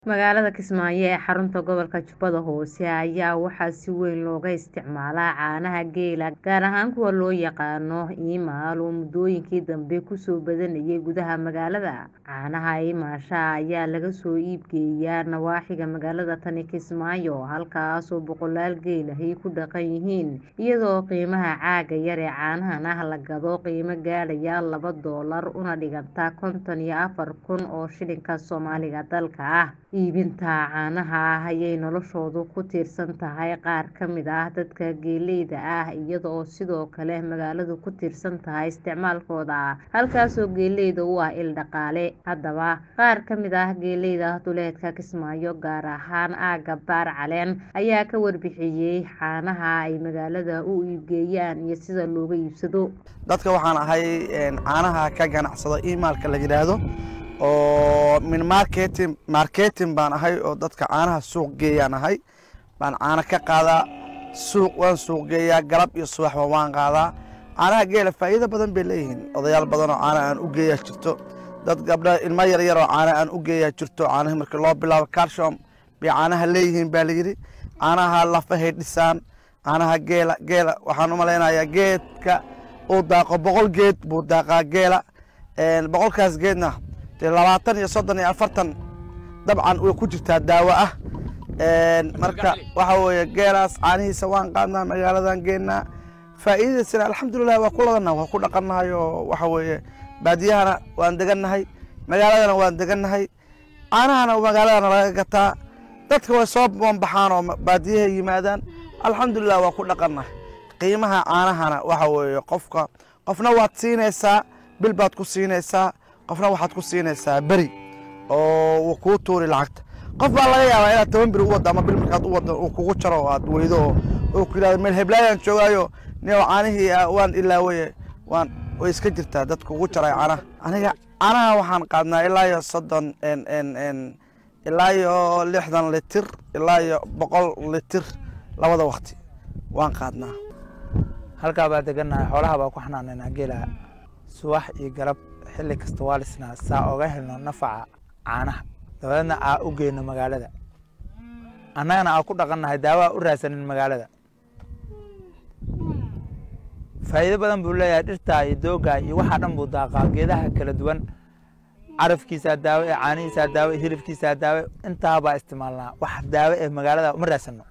Magaalada Kismaayo ee xarunta gobolka Jubbada Hoose ayaa waxaa si weyn looga isticmaalaa caanaha geela gaar ahaan kuwa loo yaqaan Imaal oo muddooyinkii dambe kusoo badanayay gudaha magaalada. Caanaha Imaasha ayaa laga soo iib geeyaa nawaaxiga magaalada tani Kismaayo halkaasoo boqolaal geel ahi ku dhaqan yihiin iyadoo qiimaha caaga yar ee caanahan ah la gado qiimo gaadhaya laba doolar una dhiganta konton iyo afar kun oo shilinka Soomaaliga dalka ah. Iibinta caanaha ah ayay noloshoodu ku tiirsan tahay qaar ka mid ah dadka geeleyda ah iyadoo sidoo kale magaaladu ku tiirsan tahay isticmaalkooda halkaasoo geeleyda u ah il dhaqaale. Haddaba qaar ka mid ah geeleyda duleedka Kismaayo gaar ahaan aagga Baar Caleen ayaa ka warbixiyay caanaha ay magaalada u iibgeeyaan iyo sida looga iibsado. dadka waxaan ahay caanaha ka ganacsado imaalka la yidhaahdo oo min marketing marketing baan ahay oo dadka caanaha suuq geeyaan ahay baan caano ka qaadaa suuq waan suuq geeyaa galab iyo subaxba waan qaadaa caanaha geela faa'iido badan bay leeyihiin odayaal badan oo caana aan u geeyaa jirto dad gabdha ilmo yaryar oo caana aan u geeyaa jirto caanaha markii loo bilaabo calcium bay caanaha leeyihiin baa layidhi caanaha lafahay dhisaan caanaha geela geela waxaan u malaynayaa geedka uu daaqo boqol geed buu daaqaa geela boqolkaas geedna dee labaatan iyo soddon iyo afartan dabcan way ku jirtaa daawo ah marka waxa weeye geelaas caanihiisa waan qaadnaa magaaladan geennaa faa'iidadiisana alxamdulilah waa ku ladannahay waa ku dhaqannahay oo waxa weeye baadiyahana waan degannahay magaaladana waan degannahay caanahana magaaladana laga gataa dadka way soo banbaxaan oo baadiyahay yimaadaan alxamdulilah waa ku dhaqannahay qiimaha caanahana waxa weeye qofka qofna waad siinaysaa bil baad ku siinaysaa qofna waxaad ku siinaysaa beri oo uu kuu tuuri lacagta qof baa laga yaabaa inaad toban beri u waddo ama bil markaad u waddo uu kugu jaro oo aad weydo oo uu ku yidhahdo meel heblaayaan joogaayo nio caanihii waan ilaawaye waan way iska jirtaa dad kugu jaray caanaha aniga caanaha waxaan qaadnaa ilaa iyo soddon ilaa iyo lixdan litir ilaa iyo boqol litir labada wakti waan qaadnaa halkaa baa degannahay xoolaha baa ku xanaanaynaa geela subax iyo galab xilli kasta waa lisnaa saa oga helno nafaca caanaha dabadeedna aa u geyno magaalada annagana aa ku dhaqannahay daawo aa u raadsanin magaalada faa'iido badan buu leeyahay dhirtaa iyo doogaa iyo waxaa dhan buu daaqaa geedaha kala duwan carafkiisaa daawo ee caanihiisaa daawo ee hilibkiisaa daawo intaa baa isticmaalnaa wax daawo ee magaalada uma raadsanno